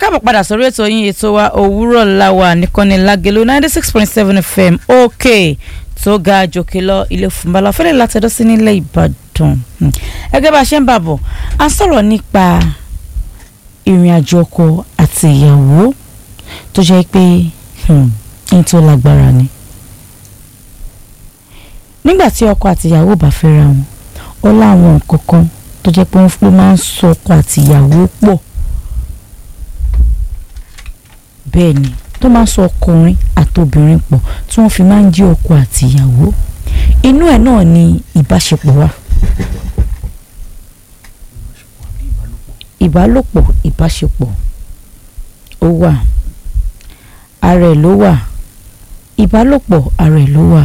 káàbọ̀ padà sórí ètò yín ètò wa òwúrọ̀ làwà nìkànnì lágẹ̀lú ninety six point seven fm òkè tó ga jòkè lọ ilé fúnbalà fẹ́lẹ́ látẹ̀dọ́ sí nílẹ̀ ìbàdàn ẹgẹ́ bá a ṣe ń bàbọ̀ a ń sọ̀rọ̀ nípa ìrìn àjò ọkọ àti ìyàwó tó jẹ́ pé ní tó lágbára ni nígbà tí ọkọ àti ìyàwó bá fẹ́ra wọn ó láwọn nǹkan kan tó jẹ́ pé wọ́n máa ń so ọkọ àti ìyàwó pọ̀ bẹ́ẹ̀ ni tó máa ń sọ ọkùnrin àtobìnrin pọ̀ tí wọ́n fi máa ń jí ọkọ àti ìyàwó inú ẹ̀ náà ni ìbáṣepọ̀ wà ìbálòpọ̀ ìbáṣepọ̀ ó wà ara ẹ̀ ló wà ìbálòpọ̀ ara ẹ̀ ló wà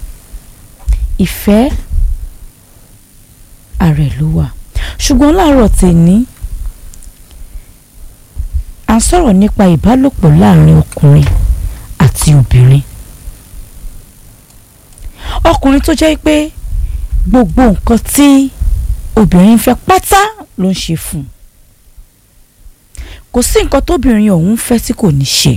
ìfẹ́ ara ẹ̀ ló wà ṣùgbọ́n láàárọ̀ tèmi à ń sọ̀rọ̀ nípa ìbálòpọ̀ láàrin ọkùnrin àti obìnrin ọkùnrin tó jẹ́ pé gbogbo nǹkan tí obìnrin fẹ́ pátá ló ń ṣe fún un kò sí nǹkan tóbìnrin ọ̀hún fẹ́ tí kò ní ṣe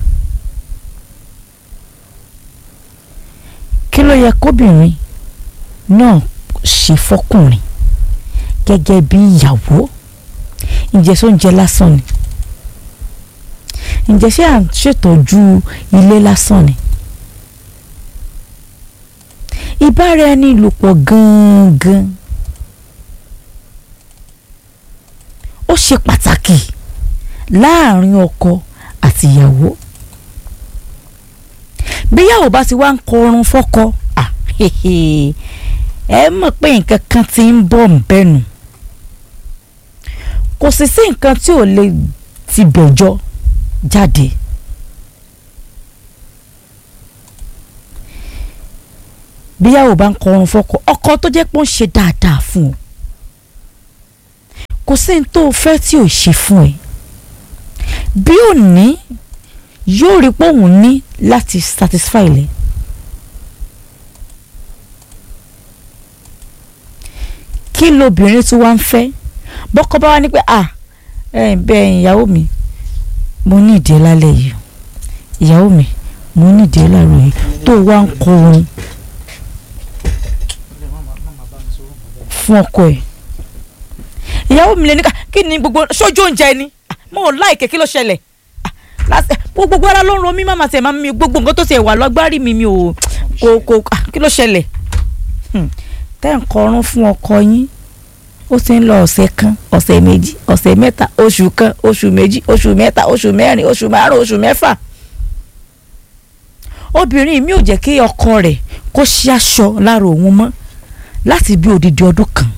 kí ló yẹ kóbìnrin náà ṣe fọkùnrin gẹ́gẹ́ bí ìyàwó ǹjẹ́ sóúnjẹ lásán ni ǹjẹ́ ṣé à ń ṣètọ́jú ilé lásán ni ìbára ẹni lòpọ̀ gangan ó ṣe pàtàkì láàrin ọkọ àti ìyàwó bíyàwó bá ti wá ń kọrun fọ́kọ ẹ mọ̀ pé nǹkan kan ti ń bọ̀ ń bẹ̀nu kò sì sí nǹkan tí ò lè ti bẹ̀jọ jáde. bíyàwó bá ń kọrun fọ́kọ ọkọ tó jẹ́ pé ó ń ṣe dáadáa fún ọ kò sí ní tó o fẹ́ tí ò ṣe fún ẹ bí ò ní yóò rí pé òun ní láti satisfy lẹ. kí lobìnrin tí wàá ń fẹ́ bọ́kọ bá wá ní pé à bẹ́ẹ̀ ìyàwó mi mo ní ìdí lálẹ́ yìí ìyàwó mi mo ní ìdí láàárọ̀ yìí tó wá ń kọ orin fún ọkọ ẹ̀ ìyàwó mi lè ní ká kí ni gbogbo sójú oúnjẹ ni mo ò láìkè kí ló ṣẹlẹ̀ gbogbo ara ló ń ro mí màmá tiẹ̀ máa mi gbogbo nǹkan tó tiẹ̀ wà lọ́gbárí mi mi ò kò kò kí ló ṣẹlẹ̀ tẹ́ ń kọrún fún ọkọ yín ó ti ń lọ ọ̀sẹ̀ kan ọ̀sẹ̀ méjì ọ̀sẹ̀ mẹ́ta oṣù kan oṣù méjì oṣù mẹ́ta oṣù mẹ́rin oṣù márùn oṣù mẹ́fà obìnrin mi ò jẹ́ kí ọkọ rẹ̀ kó ṣí aṣọ lára òun mọ́ láti bí odidi ọdún kan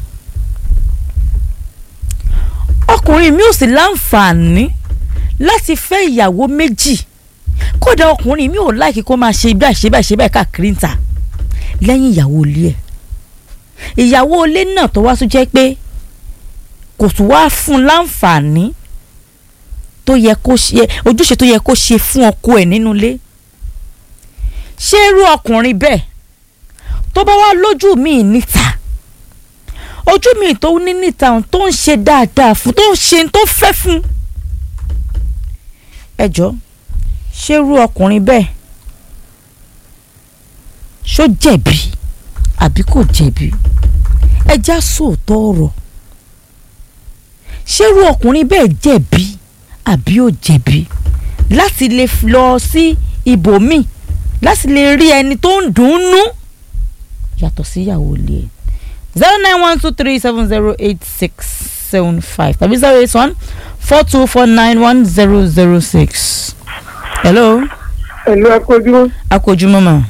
ọkùnrin mi ò sì láǹfààní láti fẹ́ ìyàwó méjì kódà ọkùnrin mi ò láìkí kó máa ṣe báyìí ṣe báyìí ṣe báyìí káàkiri níta lẹ́yìn ìyàwó ilé ẹ̀ ìyàwó ilé náà tó wá tún jẹ́ pé kò tún wá fún láǹfààní tó yẹ kó ṣe ojúṣe tó yẹ kó ṣe fún ọkọ ẹ̀ nínú ilé ṣé irú ọkùnrin bẹ́ẹ̀ tó bá wá lójú míì níta ojú míì tó ní níta tó ń ṣe dáadáa fún tó ń ṣe tó fẹ́ fún ẹ jọ ṣé irú ọkùnrin bẹ́ẹ̀ ṣó jẹ̀bi àbí kò jẹ̀bi ẹ já sóòótọ́ ọ̀rọ̀ ṣé irú ọkùnrin bẹ́ẹ̀ jẹ̀bi àbí ò jẹ̀bi láti lè lọ sí ibòmíì láti lè rí ẹni tó ń dùn ún nú yàtọ̀ sí ìyàwó ilé ẹ̀ zero nine one two three seven zero eight six seven five tàbí zero eight one four two four nine one zero zero six. hello. hello akójúmọ́. akójúmọ́ mà.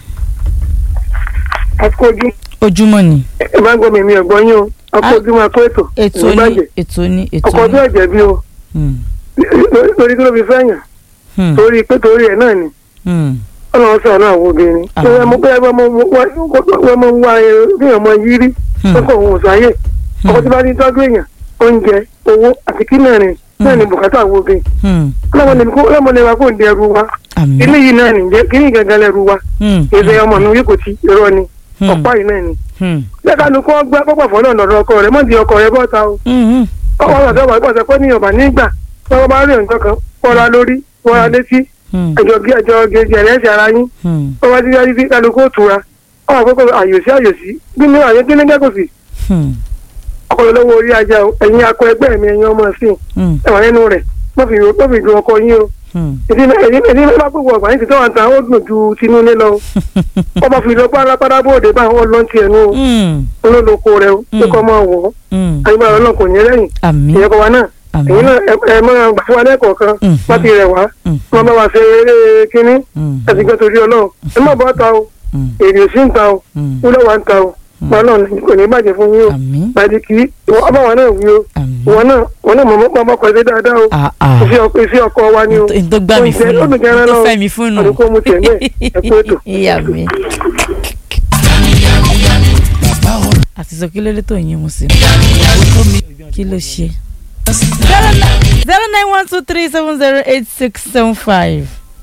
akójú. ojúmọ́ ni. ẹ bá gbọ́ mi mi ò gbọ́ yín o akójúmọ́ akó ètò. ètò ní ètò ní ètò ní. ọkọ tó ẹ̀jẹ̀ bí o. lórí kí ló fi fẹ́yàn. torí pé torí ẹ̀ náà ni. ọlọ́run sọ̀rọ̀ náà wo obìnrin. tó yẹ mo pé ẹ bá mo wọ́n mọ wá èèyàn mọ yírí. lọ́kọ̀ òun ò sáyè. ọkọ tí bá ní tọ́jú èèyàn oúnjẹ owó àti kí mẹ́rin náà ni bùkátà wo bẹ́ẹ̀. ọlọ́mọ lè wa kó di ẹrù wa. ilé yìí náà nìjẹ́ kí ní gẹ́gẹ́ lẹ́rù wa. ìṣe ọmọ mi yìí kò ti irọ́ ni ọ̀pá yìí náà ni. lẹ́kànnù kọ́ gbá pọ́pọ̀ fọ́nà ọ̀dọ̀ ọkọ rẹ̀ mọ́ di ọkọ rẹ̀ bọ́ta o. ọwọ́ ọ̀dọ̀ wà pọ̀ sẹ́pẹ́ ní ọ̀bà nígbà tọ́wọ́ bá rí ọ̀njọ́ kan wọ́ra lórí wọ́ra létí Hmm. ẹjọ́ gé ẹjọ́ gèjì ẹ̀rẹ́sì ara yín Hmm. wọ́n bá ti yá títí kálukú òtura wọ́n àkókò àyòsí àyòsí bí ní àyè kí ní kẹ́kọ̀ọ́ sí Hmm. ọkọ̀ lọ́wọ́ orí ajá o ẹ̀yin akọ ẹgbẹ́ mi ẹ̀yin ọmọ sí Hmm. ẹ̀wọ̀n nínú rẹ̀ wọ́n fi wọ́n fi dùn ọkọ yín o Hmm. èdè èdè náà bá gbogbo ọgbà yín ti tọ́wọ́ ta ó dùn ju tinú ní lọ o wọ́n bá fi lọ pálápàdá bóde bá wọn lọ́n tiẹ̀ nù o Hmm. olólùkọ rẹ o pé kọ́ máa wọ̀ ọ́ Hmm. àyíká ọlọ́run kò ní lẹ́yìn àmín ìyẹn kọ́ wa náà àmín èyí náà ẹ- ẹ máa gbà fún wa lẹ́kọ̀ọ́ kan Mhm. wọ́n ti rẹ̀ wá Mhm. wọ́n bá wa ṣe eré kínní Hmm. ẹ̀sìn kan torí ọlọ́run ẹ má bọ́ ta o Hmm. èrè sí ń ta o Hmm. wúlọ̀ wà ń ta o ọlọ́run kò ní bàjẹ́ fún yín o àmín bàjẹ́ kì í ọba wa náà wí o àmín wọn náà wọn náà mọ̀ mọ́ ọkọ̀ ẹ̀ṣẹ̀ dáadáa o ah ah iṣẹ́ ọkọ̀ iṣẹ́ ọkọ̀ wa ni o n tó gbá mi Oúnjẹ- fún nù oúnjẹ ẹran n tó náà fẹ́ mi fún nù àdúgbò mu tiẹ̀ náà ẹ kú ètò. ìyá mi. àti sọ kí ló dé tó yín mu sí i kí ló ṣe. zero nine one two three seven zero eight six seven five.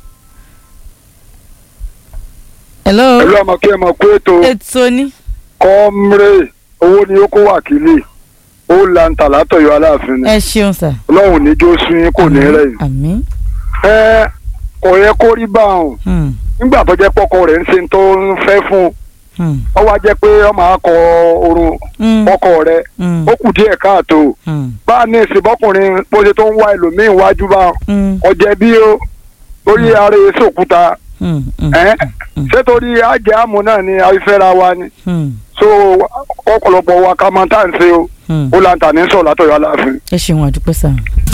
hello ẹlú ọmọ kí ẹ mọ pé ètò ètò ni kọ́mrẹ́ owó ni ó kó wákìlì ó lanta látọ̀yọ́ aláàfin ni ẹ ṣeun sà. ọlọ́run níjó sún yín kò ní rẹ̀yìn. àmín. ẹ kò yẹ kó rí báwọn Hmm. nígbà tó jẹ́ pọ́kọ rẹ̀ ń ṣe tó ń fẹ́ fún Hmm. ọ wá jẹ́ pé ọmọ akọ orun Hmm. ọkọ rẹ̀ Hmm. ó kù díẹ̀ káàtó Hmm. bá a ní ìsìnbọ́kùnrin bó ṣe tó ń wá ẹlòmíín wájú bá Hmm. ọjẹ́ bí ó torí ara èso òkúta Hmm. Hmm. ẹ ṣé torí ajẹ́ àmú náà ni afẹ́ra wa ni Hmm. so ọ̀pọ̀lọpọ̀ wa ká máa tá à ń ṣe o Hmm. ó lanta ní sọ̀ látọ̀yọ́ aláàfin. ẹ ṣeun àdúpẹ́ sà.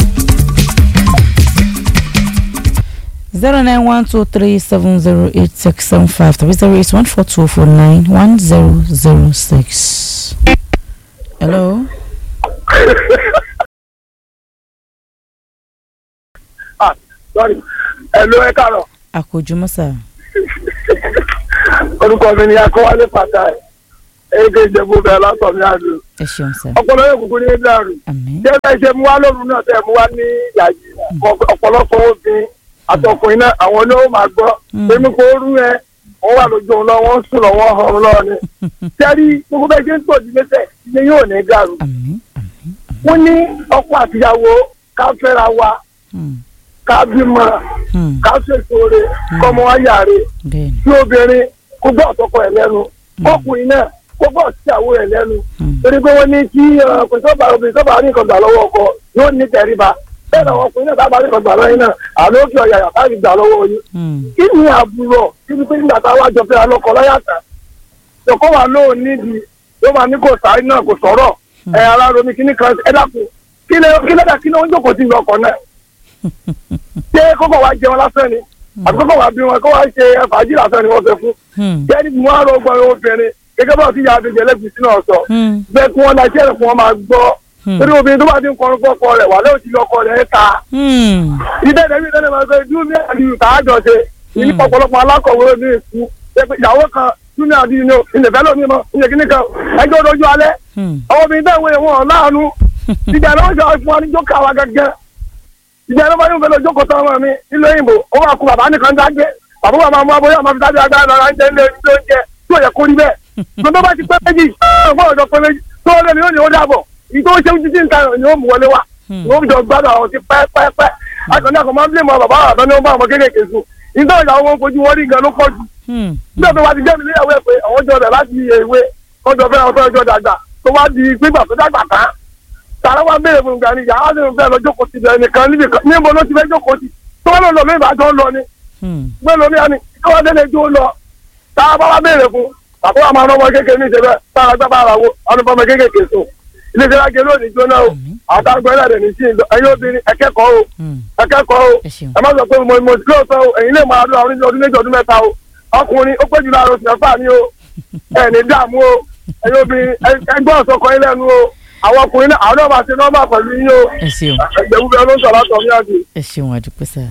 zero nine one two three seven zero eight six seven five three zero eight one four two four nine one zero zero six. hello. ẹ̀lú ẹ káàrọ̀ àkójúmọ́ sà. orúkọ mi ni akọ́wálé pàtàkì èdè ìjẹ̀bú bẹ̀rẹ̀ látọ̀ mi àdùn ẹ ṣeun sà. ọpọlọ yóò kúkú ní dàrú àmín. jẹ́ bẹ́ẹ̀ ṣe mú wá lóru náà tẹ̀ mú wá ní yàyí ọ̀pọ̀lọpọ̀ obìnrin àtọkùnrin náà àwọn ni ó máa gbọ́ Mm. èmi kò rú ẹ wọ́n wà lójú òun lọ wọ́n sùn lọ wọ́n hàn lọ ni sẹ́rí gbogbo bẹ́ẹ̀ ṣe ń tọ́jú lẹ́sẹ̀ ilé yóò ní dàrú àmín. àmín. wọ́n ní ọkọ àtìyàwó ká fẹ́ra wa Hmm. ká bímọ Hmm. ká ṣètò rẹ̀ kọ́mọ wa yàrá bẹ́ẹ̀ni. tí obìnrin kó gbọ́ ọ̀tọ́kọ ẹ̀ lẹ́nu ọkùnrin náà kó gbọ́ ọ̀tíyàwó ẹ̀ lẹ́nu Hmm. torí pé wọ́n ní kí ọkùnrin tó bá obìnrin tó bá ní nǹkan gbà lọ́wọ́ ọkọ yóò ní tẹríba bẹ́ẹ̀ náà ọkùnrin náà bá ní nǹkan gbà lọ́wọ́ yín náà àlọ́ kí ọ̀yà yàtá fi gbà lọ́wọ́ yín. Hmm. kí ni àbúrò kí ni pé nígbà táwa jọ fẹ́ alọ́kọ láyàtà ṣòkó wa lóò nídìí yóò máa ní kò sáré náà kò sọ̀rọ̀ ẹ̀ ara romi kí ní kan ẹ dákun kí lè kí lè dà kí ló ń jókòó sí ọkọ̀ náà ṣé kókò wa jẹun lásán ni àti kókò wa bí wọn kó wa ṣe fàájì lásán ni wọ́n fẹ́ fún Hmm. jẹ́ni mo á rọ gbọ́ obìnrin gẹ́gẹ́ bá ti ya abẹ́jẹ́ lẹ́gbẹ̀ẹ́ sínú ọ̀sọ̀ Hmm. bẹ́ẹ̀ kí wọ́n laṣẹ́ rẹ̀ fún wọn máa gbọ́ Hmm. torí obìnrin tó bá ti ń kọrin fọ́kọ rẹ̀ wà lẹ́yìn tí ọkọ rẹ̀ ta Hmm. ìdẹ́ ìdẹ́bí ìdẹ́bí máa gbé júmi àdìyù tá a jọ ṣe ìní pọ̀pọ̀lọpọ̀ alákọ̀wé ní ìkú ìyàwó kan júmi àdìyù ní ìlẹ̀fẹ́ lómi mọ́ ìyẹn kìíní kan ẹjọ́ dojú alẹ́ Hmm. àwọn obìnrin bẹ́ẹ̀ wọ́n wọn láàánú ìjà ló ń sọ fún wa ní jókòó àwa gẹ́gẹ́ ìjà ló bá yóò fẹ́ lọ jókòó tán ọmọ mi nílò òyìnbó ó wà kú bàbá nìkan dágbé bàbá wa máa mú abóyá máa fi dájú agbára lọ́ra ń jẹ ilé ilé oúnjẹ tí ò yẹ kó rí bẹ́ẹ̀ gbọ́dọ̀ bá ti pẹ́ méjì ọgbọ́n ọ̀dọ́ pẹ́ méjì tó lé mi ó ní ó dàbọ̀ ìtò ṣe ojú tí ń ta ni ó mú wọlé wa Hmm. ni ó jọ gbádùn àwọn ti pẹ́ẹ́pẹ́ẹ́pẹ́ akọni àkọ́ máa ń bílẹ̀ mọ́ bàbá àtọ́ ni ó bá àwọn kéékèèké sùn ìtọ́ ìyàwó wọn fojú wọn rí gan ló pọ̀ jù Hmm. nígbà tó wá ti jẹ́ mi níyàwó ẹ̀ pé àwọn jọ rẹ̀ láti ìwé kọjọ fẹ́ ọtọ́ ọjọ́ dàgbà tó wá di gbígbà tó dàgbà tán tààrà wá béèrè fún ìgbà ni yàrá ló ń fẹ́ lọ jókòó ti bẹ̀rẹ̀ nìkan níbi kan níbo ló ti fẹ́ jókòó ti tó wá lọ lọ mí ìbàdàn lọ ni Hmm. gbé lómi àní tó wá délé jó lọ tààrà bá wá béèrè fún àbúrò àmọ́ ọmọ kékeré ní ìṣẹ̀bẹ̀ tààrà gbá bàrà wo ọdún fọmọ kékeré sùn ilé iṣẹ́ lágé lónìí jóná o Àmín. àtàgbẹ́ rẹ̀ ní sí ìlọ ẹ̀yin obìnrin ẹ̀kẹ́kọ̀ọ́ o Hmm. ẹ̀kẹ́kọ̀ọ́ o ẹ ṣeun. ẹ má sọ pé mo mo ti lóòótọ́ o ẹ̀yin lè máa lọ àwọn oníṣẹ́ ọdún méjì ọdún mẹ́ta o ọkùnrin ó péjú láàárọ̀ oṣù mẹ́fà ni o ẹ̀ ní dààmú o ẹ̀yin obìnrin ẹ- ẹgbọ́n ọ̀sọ́kọ yín lẹ́nu o àwọn ọkùnrin náà àwọn náà máa ṣe nọ́mbà pẹ̀lú yín o ẹ ṣeun. ẹgbẹ̀rún bẹ́ẹ̀ ló ń sọ̀rọ̀ àtọ̀ ní àjò. ẹ ṣeun àdúpẹ́ sà.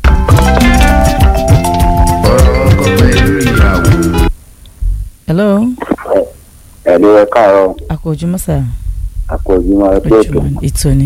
ọkọ pẹ̀lú ìyàwó. hello ẹ̀lú ẹ káàárọ̀ àkójúmọ́ sà. àpọ̀jùmọ̀ ẹgbẹ́ ètò ojúmọ́ ètò ni.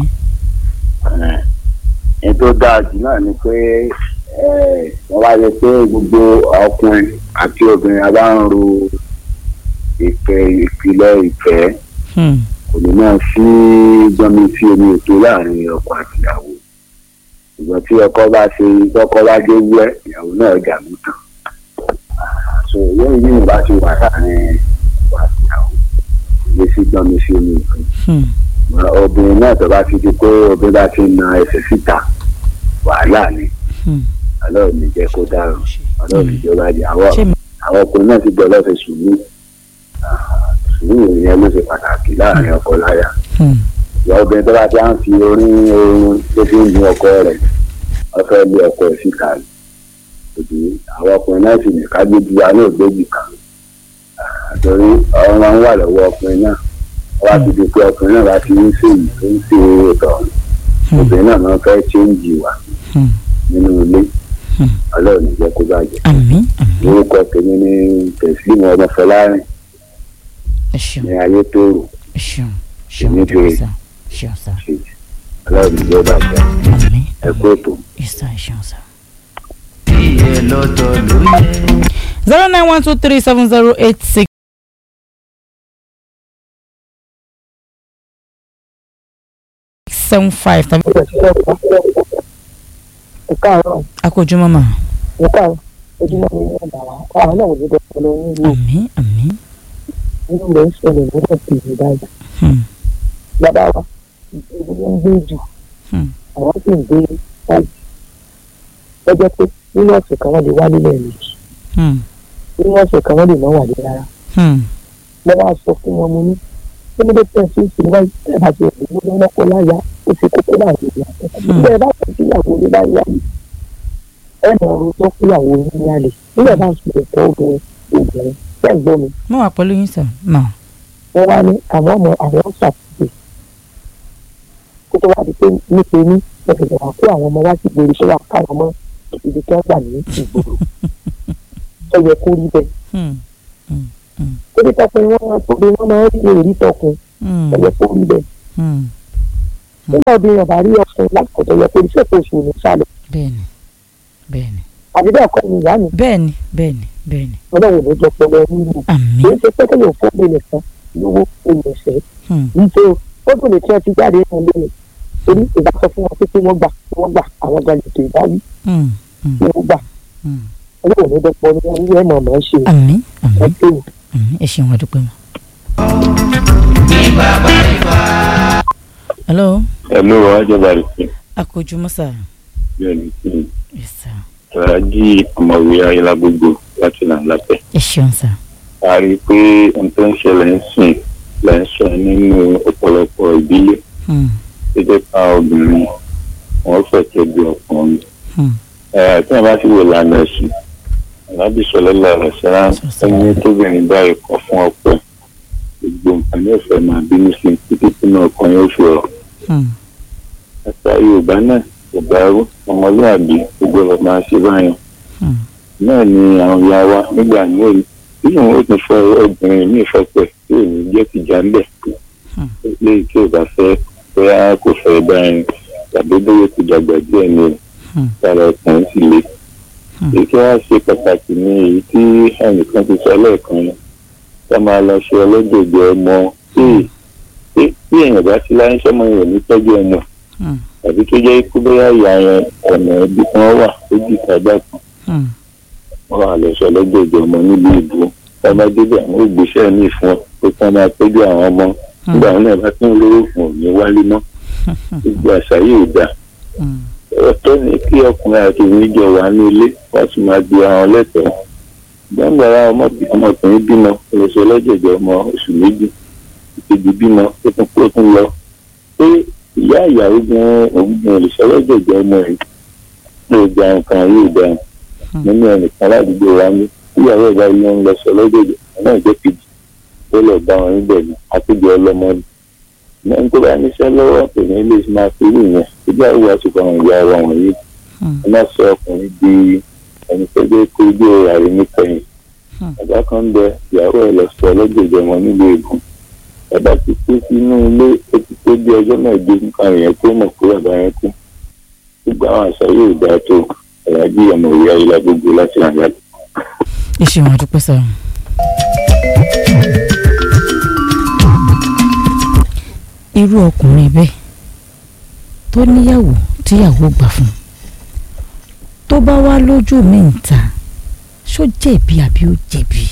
ní tó dáa jù náà ni pé eh, wọ́n wá yẹ pé gbogbo ọkùnrin àti obìnrin a bá ń ro ìfẹ́ ìpìlẹ̀ ìfẹ́ Hmm. kò ní náà sí gbọ́nmi sí omi ètò láàrin ọkọ àti ìyàwó ṣùgbọ́n tí ọkọ bá ṣe tọkọ bá dé wẹ́ ìyàwó náà jà mú tán so lẹ́yìn yìí bá ti wà láàrin wà ìyàwó ilé sí gbọ́n mi sí omi nǹkan Hmm. obìnrin náà tó bá ti di pé obìnrin bá ti na ẹsẹ̀ síta wàhálà ni Hmm. ọlọ́run ní jẹ́ kó dáràn ọlọ́run ní jẹ́ ó bá jẹ́ àwọn ṣé mi. àwọn ọkùnrin náà ti gbọ́ lọ́sẹ̀ sùúrù Ah, sùúrù yẹn ló ṣe pàtàkì láàrin ọkọ láya Hmm. ìyá obìnrin tó bá ti á ń fi orin oorun tó fi ń gun ọkọ rẹ̀ wọ́n fẹ́ lé ọkọ ẹ̀ síta ni òdì àwọn ọkùnrin náà sì ní ká gbójú wa náà gbójú kan Ah, torí ọ̀rọ̀ máa ń wà lọ́wọ́ ọkùnrin náà wọ́n á ti di pé ọkùnrin náà bá ti ń ṣe yìí tó ń ṣe ètò ọ̀hún Hmm. obìnrin náà máa ń fẹ́ chéǹjì wa Hmm. nínú ilé Hmm. ọlọ́run ní jẹ́ kó bàjẹ́ àmín àmín orúkọ tèmi ní tẹ̀sílímù ọmọfọlárin ẹ ṣeun ní ayé tóòrò ẹ ṣeun ṣeun Èmi dúpẹ́ bèrè. sá ṣeun sá ṣe ọlọ́run ní jẹ́ bàjẹ́ àmín ẹ kú ètò. ìsá ẹ ṣeun sá. Iye lọ́tọ̀ ló yẹ. zero nine one two three seven zero eight six. seven five tàbí ìkáàárọ̀ akójúmọ́ mà ìkáàárọ̀ ojúmọ́ mi ní ọ̀dà wa àwọn náà wò ló dọ̀pọ̀ lọ nílùú àmín àmín nínú rẹ̀ ń ṣẹlẹ̀ lọ́dọ̀ tèmi báyìí Hmm. bàbá wa ìlú ló ń gbé jù Hmm. àwọn sì ń gbé báyìí lọ́jọ́ pé nínú ọ̀sẹ̀ kan wọ́n lè wá nílẹ̀ méjì Hmm. nínú ọ̀sẹ̀ kan wọ́n lè má wà ní rárá Hmm. mo bá sọ fún wọn mo ní kí ló dé tẹ̀ sí ìsìn báyìí tẹ̀ bá ti rẹ̀ ló lọ́nà kó láyà ó ti kókó láàrin ìyá tẹ̀ bá tẹ̀ sí ìyàwó ní báyìí àlè ẹ̀ mọ̀ ọ́rọ́ tó kú ìyàwó ní àlè nígbà bá ń sọ ẹ̀kọ́ obìnrin obìnrin tẹ̀ ń gbọ́ mi mo wà pẹ̀lú yín sà mà wọ́n wá ní àwọn ọmọ àwọn ṣàtúnṣe kó tó wá di pé nípe ní ẹ̀sìn wà kó àwọn ọmọ wá sí ìgboro tó wà káwọn mọ́ ibi tí wọ́n gbà ní ìgboro ó yẹ kó rí bẹ́ẹ̀ Hmm. kó dé tọkùn wọn máa tóbi wọn máa ń rí èrí tọkùn Hmm. ó yẹ kó rí bẹ́ẹ̀ Hmm. nígbà obìnrin ọ̀bà rí ọkùnrin lásìkò tó yẹ kó rí sẹ́kọ̀ọ́ oṣù ní sálẹ̀ bẹ́ẹ̀ni bẹ́ẹ̀ni àbí bẹ́ẹ̀ kọ́ ni ìyá mi bẹ́ẹ̀ni bẹ́ẹ̀ni bẹ́ẹ̀ni ọlọ́run ló jọ pọ̀ lọ nínú kì àmín í ṣe pé kéèyàn fún mi nìkan lówó olùsẹ́ Hmm. níṣẹ́ o ó dùn ní tí wọ́n ti jáde nínú ilé mi torí ìgbà sọ fún wọn pé kí wọ́n gbà kí wọ́n gbà àwọn ọjà lè tó ìbáwí Hmm. Hmm. kí wọ́n gbà Hmm. ọlọ́run ló dọ́pọ̀ ní wọn wíwẹ́ mọ̀ mọ́ ṣe àmín ẹ àmín pé o. àmín ẹ ṣeun àdúpẹ́ mọ́. hello ẹ̀lú ọ̀hájọba rẹ̀ akójúmọ́ sà bẹ́ẹ̀ ni kí ni yes sà tọ́lájí ọmọwé ayélujára gbogbo láti là ń lápẹ́. ẹ ṣeun sà a rí i pé ohun tó ń ṣẹlẹ̀ ń sìn là ń sọ nínú ọ̀pọ̀lọpọ̀ ìdílé Hmm. tó jẹ́ ká obìnrin wọ́n fẹ́ tẹ́bi ọkùnrin. Hmm. ẹ̀ tí wọ́n bá ti wò lánàá ẹ̀sìn alábì sọlọ́lá rẹ̀ sẹ́ra ẹni tóbìnrin bá ikọ̀ fún ọ̀pẹ gbogbo nǹkan ní ọ̀fẹ́ máa bínú sí i títí tí náà kan yóò fi rọ̀. Hmm. àṣà yorùbá náà kò dárú ọmọlúwàbí gbogbo ọ̀rọ̀ máa ṣe báyìí Hmm. náà ni àwọn ìyá wa nígbà náà bí wọn ó ti fọ obìnrin ní ìfọpẹ tí ò ní jẹ́ tìjà ń bẹ̀ Hmm. léyìí tí ò bá fẹ́ bóyá kò fẹ́ báyìí tàbí bóyá ti dàgbà díẹ̀ ni Hmm. sára ọkùnrin sì le. Hmm. èyí tí wọ́n ṣe pàtàkì ní èyí tí ẹnìkan ti sọ lẹ́ẹ̀kan yẹn ká máa lọ ṣe ọlọ́dọ̀dọ̀ ọmọ tí tí èèyàn bá sí láyé sọ́mọ yẹn ò ní tọ́jú ọmọ Hmm. tàbí tó jẹ́ kó bóyá ìyá yẹn ọ̀nà ibi kan wà ó jì sábà kan Hmm. wọ́n wà lọ sọ lọ́gbẹ̀dẹ̀ ọmọ nílùú ìbò ọmọ débẹ̀ àwọn ògbésẹ̀ ní ìfún ọ pé kí wọ́n máa tọ́jú àwọn ọmọ nígbà wọn náà bá tún lówó fún òní wálé mọ́ gbogbo àṣà yìí dà Hmm. ọ̀tọ̀ ni kí ọkùnrin àti obìnrin jọ wà ní ilé wọ́n sì máa di àwọn lẹ́tọ̀ọ́ gbàngbàrà ọmọkùnrin bímọ oṣù ọlọ́jẹ̀jẹ̀ ọmọ oṣù méjì ìkejì bímọ ó tún kó tún lọ pé ìyá ìyàwó gan ògùn olùsọlọ́jẹ̀jẹ̀ ọmọ rẹ̀ ló gba nǹkan yóò dá nínú ẹnìkan ládùúgbò wa ní ìyàwó ìbá yìí ń lọ sọ lọ́jẹ̀jẹ̀ náà jẹ́ kejì ó lọ bá wọn níbẹ̀ ní àtúgbò ọlọ́mọ ni lẹ́yìn tó bá níṣẹ́ lọ́wọ́ kò ní lè máa fi rí ìyẹn ìgbà wo àtúkọ̀ àwọn ìyá wa wọ̀nyí Hmm. ẹ má sọ ọkùnrin di ẹni tó dé kó ojú ààrẹ níkẹyìn Hmm. bàbá kan ń bẹ ìyàwó ẹ lọ sọ ọlọ́gbẹ̀dẹ̀ wọn nílùú ègún bàbá ti kú sínú ilé ó ti tó bí ọjọ́ náà dé nǹkan yẹn tó mọ̀ pé bàbá yẹn kú gbogbo àwọn àṣà yóò dáa tó ẹ̀yájú ọmọ ìyá ilá gbogbo láti ràn yàtọ̀. ẹ ṣeun àdúpẹ́ sà. irú ọkùnrin bẹ́ẹ̀ tó níyàwó tíyàwó gbà fún tó bá wá lójú mi ń ta ṣó jẹ̀bi àbí ó jẹ̀bi.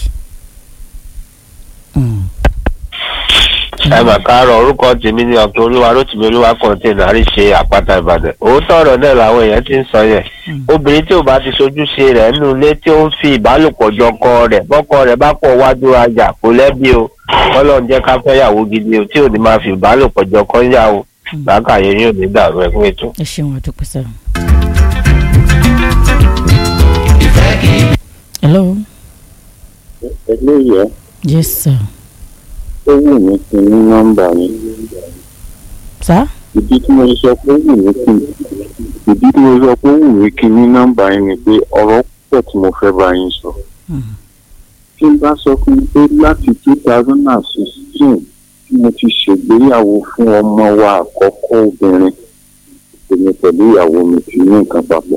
Mm. ẹ mà káàárọ̀ orúkọ tèmi ní ọ̀tún olúwa rótìmí olúwa kọ̀ǹtẹ́nà àríṣe àpáta ìbàdàn òótọ́ ọ̀rọ̀ náà làwọn èèyàn ti ń sọ yẹn obìnrin tí ò bá ti sojúṣe rẹ̀ nínú ilé tí ó ń fi ìbálòpọ̀ jọ ọkọ rẹ̀ bọ́kọ rẹ̀ bá pọ̀ wájú ajá kò lẹ́bi o ọlọ́run jẹ́ ká fẹ́yàwó gidi o tí ò ní máa fi ìbálòpọ̀ jọ ọkọ yàwó làákàyè yóò ní dàrú ẹ̀kún ètò. ẹ ṣeun àdúpẹ́ sọ. hello eléyẹ yes sir. ó wù mí kí n ní nọ́mbà yín sá ìdí tí mo sọ pé ó wù mí kí ìdí tí mo sọ pé ó wù mí kí n ní nọ́mbà yín ni pé ọ̀rọ̀ pọ̀ tí mo fẹ́ bá yín sọ. tí n bá sọ fún mi pé láti two thousand and sixteen tí mo ti ṣègbéyàwó fún ọmọ wa àkọ́kọ́ obìnrin èmi pẹ̀lú ìyàwó mi ti ní nǹkan papọ̀.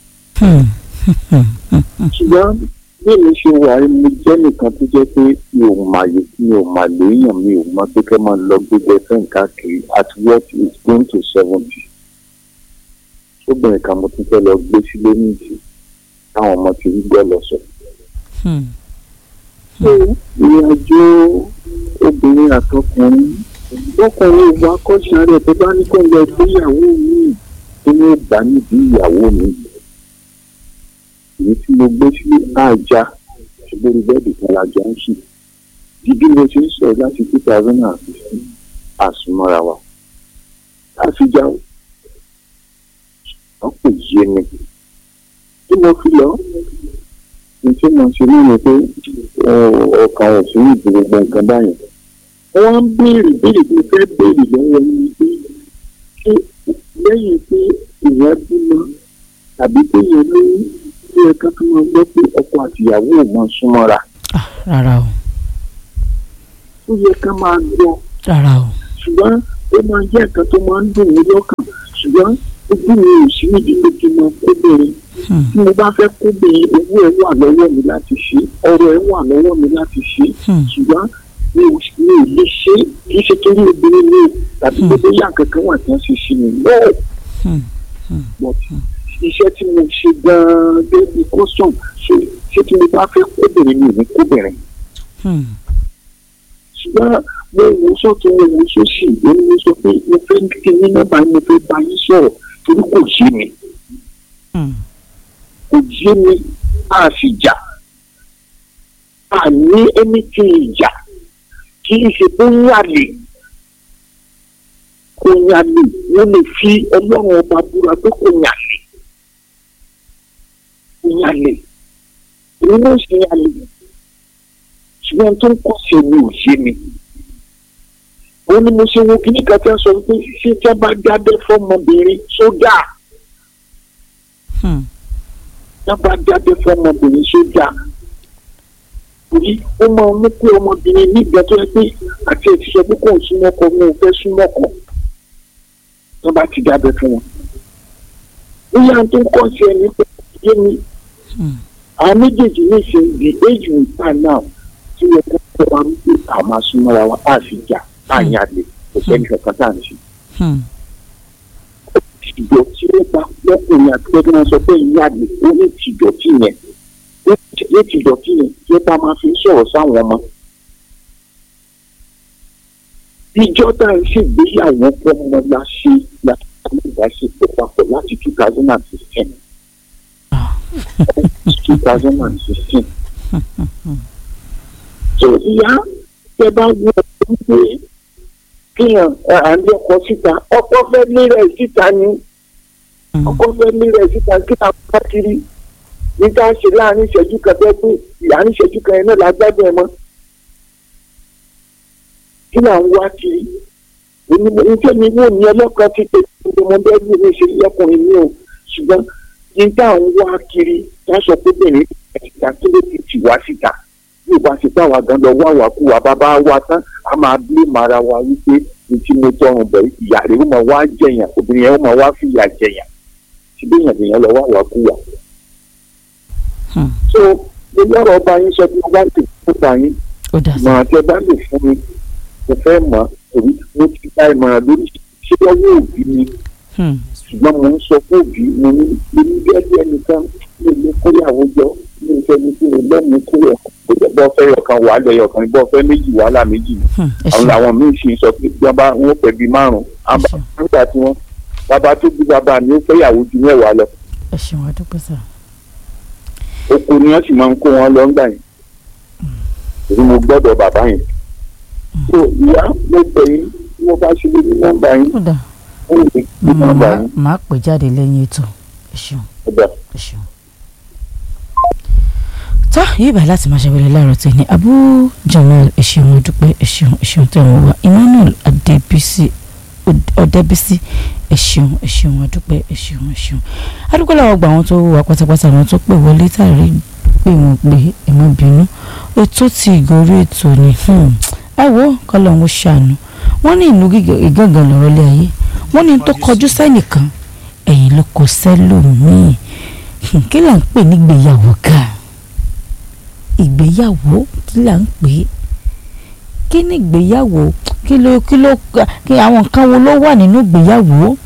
ṣùgbọ́n bí èmi ṣe wà yìí mo jẹ́ nìkan tó jẹ́ pé mi ò màyè mi ò mà léèyàn mi ò mọ pé kẹ́ máa lọ gbégbé fẹ́ káàkiri at what is going to seventy. sóbìnrin kan mo tún fẹ́ lọ gbé sílé nìyí táwọn ọmọ ti rí gbọ́ lọ sọ. ìrìn àjò obìnrin àtọkùnrin ọkùnrin ìwà akọ́ṣà rẹ̀ tó bá ní kó lọ gbéyàwó mi tó ní ìgbà nídìí ìyàwó mi èyí tí mo gbé sílé àjà ṣùgbọ́n bẹ́ẹ̀dì kan lájà ń sùn dídí mo ti ń sọ láti two thousand and fifteen àsùnmọ́ra wa àfijá wọn kò yé mi tí mo fi lọ ní tí mo ṣe ní ni pé ọkàn ò sí ìdí gbogbo nǹkan báyìí wọ́n ń béèrè béèrè bí fẹ́ béèrè lọ́wọ́ mi pé ṣé lẹ́yìn pé ìyẹn bímọ tàbí pé ìyẹn lóyún ó yẹ ká tó máa gbọ́ pé ọkọ àtìyàwó ò máa súnmọ́ra. rárá o. ó yẹ ká máa gbọ́. rárá o. ṣùgbọ́n ó máa jẹ́ nǹkan tó máa ń dùn mí lọ́kàn ṣùgbọ́n ojú mi ò sí níbi pé kí n máa kóbìnrin. tí mo bá fẹ́ kóbìnrin owó ẹ̀ wà lọ́wọ́ mi láti ṣe ọ̀rọ̀ ẹ̀ wà lọ́wọ́ mi láti ṣe ṣùgbọ́n mi ò lè ṣe kì í ṣe torí obìnrin mi tàbí pé bóyá kankan wà tí wọ́n ṣe ṣe mi lọ́ọ̀ iṣẹ́ tí mo ṣe gan-an débi custom ṣe ṣé tí mo bá fẹ́ kóbìnrin mi ò ní kóbìnrin. ṣùgbọ́n mo wò sọ́tún mo wò sósì èmi mo sọ pé mo fẹ́ kí ní nọ́mbà mo fẹ́ bá yín sọ̀rọ̀ torí kò yé mi. kò yé mi a sì jà a ní ẹni tí ì jà kì í ṣe pé ń yàlè kò yàlè wọ́n lè fi ọlọ́run ọba búra pé kò yàlè ìyàlè èmi náà ṣe yàlè ṣùgbọ́n tó ń kọ́ sí mi ò ṣe mi. ó ní mo ṣe wo kíní kan tí wọ́n sọ pé ṣé tí wọ́n bá jábẹ́ fọ́mọbìnrin sójà. tí wọ́n bá jábẹ́ fọ́mọbìnrin sójà. torí ó máa mú pé ọmọbìnrin nígbà tó yẹ pé àti ètò sọ pé kò ń súnmọ́ ọkọ wọn ò fẹ́ súnmọ́ ọkọ. tí wọ́n bá ti jábẹ́ fún wọn. ó yà tó ń kọ́ sí ẹni pé yé mi àwọn méjèèjì ní ìṣe the age we stand now tí wọ́n kọ́ ọ́ wa wípé àwọn máa súnmọ́ra wa á fi jà á yàn àlè kò sẹ́ni kankan tá à ń ṣe. ìjọ tí ó bá lọ́kùnrin àti pé kí wọ́n sọ pé ìyá àlè ó ní tìjọ́tì yẹn ní tìjọ́tì yẹn tí ó bá máa fi sọ̀rọ̀ sáwọn ọmọ. ìjọ tá à ń ṣègbéyàwó fọmọ la ṣe láti kọ́ ìbáṣepọ̀ papọ̀ láti two thousand and sixteen two thousand and sixteen. so ìyá tẹ bá wọ wípé kíyàn àndé ọkọ síta ọkọ fẹ́ lérẹ̀ síta ni ọkọ fẹ́ lérẹ̀ síta kí a bá kiri ní ká ṣe láàrin ìṣẹ́jú kan fẹ́ pé láàrin ìṣẹ́jú kan yẹn náà la gbádùn ẹ mọ́ kí là ń wá kiri oníṣẹ́ mi wò ní ọlọ́kan ti pé ọmọ bẹ́ẹ̀ bí mi ṣe lọ́kùnrin mi ò ṣùgbọ́n ní tá à ń wá kiri wọ́n sọ pé bẹ̀rẹ̀ ìta kí ló ti tì wá síta yóò bá ṣe báwa gan lọ wá wà kú wa bàbá wa tán a máa blé mara wa wípé ní tí mo tọrùn bẹ̀ ìyá rẹ̀ ó máa wá jẹ̀yàn obìnrin yẹn ó máa wá fìyà jẹ̀yàn síbí èèyàn lèèyàn lọ wá wà kú wa. so mo lọ́rọ̀ ọba yín sọ pé wọ́n bá ti fún ọba yín ìmọ̀ràn tí ẹ bá lè fún mi mo fẹ́ mọ̀ èyí mo ti gba ìmọ̀ràn lórí ṣé ọwọ́ òbí mi ṣùgbọ́n mo ń sọ fún òbí mo ní èmi gẹ́gẹ́ ẹnìkan mi ò lè kóyàwó jọ mi ò fẹ́ mi kí ni lẹ́nu kúrò kó jẹ́ bọ́ fẹ́ yọkan wà á lọ yọkan bọ́ fẹ́ méjì wàhálà méjì Hmm, ẹ àwọn ṣeun làwọn míì sì sọ pé bí wọ́n bá wọ́n pẹ̀ bíi márùn-ún àbá nígbà tí wọ́n bàbá tó bí bàbá mi ó fẹ́yàwó ju mẹ́wàá lọ ẹ ṣeun adúpẹ́ sà. oko ni wọ́n sì máa ń kó wọn lọ ńgbà yẹn èyí mo gbọ́dọ̀ bàbá yẹn tó ìyá mo pè yín tí wọ́n bá ṣe lórí nọ́mbà yín ó dà ó lè gbé nọ́mbà màá yín màá pè jáde lẹ́yìn ètò ẹ ṣeun ó dà. ẹ ṣeun. tó yìí báyìí láti máa ṣàwẹ̀lẹ̀ láàárọ̀ tẹ̀ ní Abu Jamal ẹ ṣeun mo dúpẹ́ ẹ ṣeun ẹ ṣeun tẹ̀ wọ́n wá Emmanuel Adébísí Ọ̀dẹ́bísí ẹ ṣeun ẹ ṣeun adúpẹ́ ẹ ṣeun ẹ ṣeun adúpẹ́ làwọn gba àwọn tó wà pátápátá àwọn tó pè wọlé tàrí pé wọ́n pé ẹ má bínú ètò tí ìgòrí ètò ni ẹ wo kọ́lọ̀ ń ṣàánú wọ́n ní ìlú ìgángan lọ́rọ́ lé ayé wọ́n ní tó kọjú sẹ́nìkan ẹ̀yìn ló kọ sẹ́lòmíì kí là ń pè nígbéyàwó ká ìgbéyàwó kí là ń pè é kí ni ìgbéyàwó kí ló kí ló kí àwọn nǹkan wo ló wà nínú ìgbéyàwó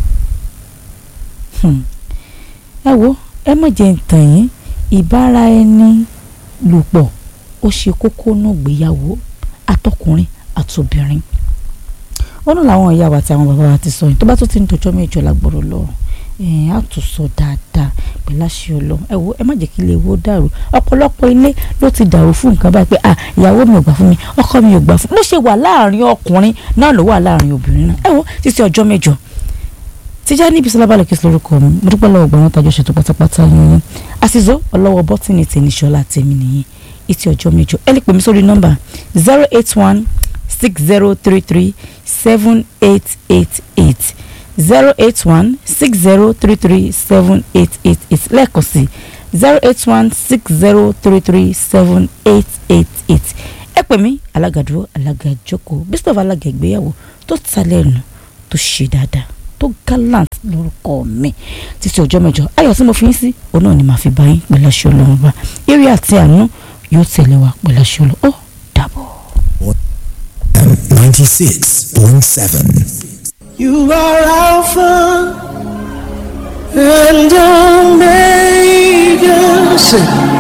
Hmm. ẹ wo ẹ má jẹ́ ń tàn yín ìbára ẹni lòpọ̀ ó ṣe kókó nù ìgbéyàwó àtọkùnrin àtobìnrin ó náà làwọn ìyá wa àti àwọn bàbá wa ti sọ yìí tó bá tó ti ń tọjọ́ mẹ́jọ lágbọ̀rọ̀ lọ́rùn ẹ̀ẹ́n á tún sọ dáadáa pẹ̀lú àṣẹ ọlọ́run ẹ wo ẹ má jẹ́ kí ilé wo dàrú ọ̀pọ̀lọpọ̀ ilé ló ti dàrú fún nǹkan báyìí pé à ìyàwó mi ò gbà fún mi ọkọ mi ò gbà fún mi bó ṣe wà láàrin ọkùnrin náà ló wà láàrin obìnrin náà ẹ wo títí ọjọ́ mẹ́jọ tíjà níbi sọlá balẹ̀ kí n lórúkọ mi mo dúpẹ́ lọ́wọ́ gbọ́n tàjọ́ ṣètò pátápátá yín yín àṣìṣọ́ ọlọ́wọ́ bọ́tìnì tèmi ṣọlá tèmi nìyí ìtì ọjọ́ mẹ́jọ ẹ lè pè mí sórí nọ́mbà zero eight one six zero three three seven eight eight eight zero eight one six zero three three seven eight eight eight lẹ́ẹ̀kan sí zero eight one six zero three three seven eight eight eight ẹ pè mí alága dúró alága jókòó bísí alága ìgbéyàwó tó ta lẹ́nu tó ṣe dáadáa tó gallant lórúkọ mi títí ọjọ́ mẹ́jọ ayọ̀ tí mo fi ń sí òun náà ni màá fi bá yín pẹ̀lú aṣọ ọlọ́run bá eré àti àánú yóò tẹ̀lé wa pẹ̀lú aṣọ ọlọ́run ó dàbọ̀. ninety six point seven. You are Alpha and Omega. Say,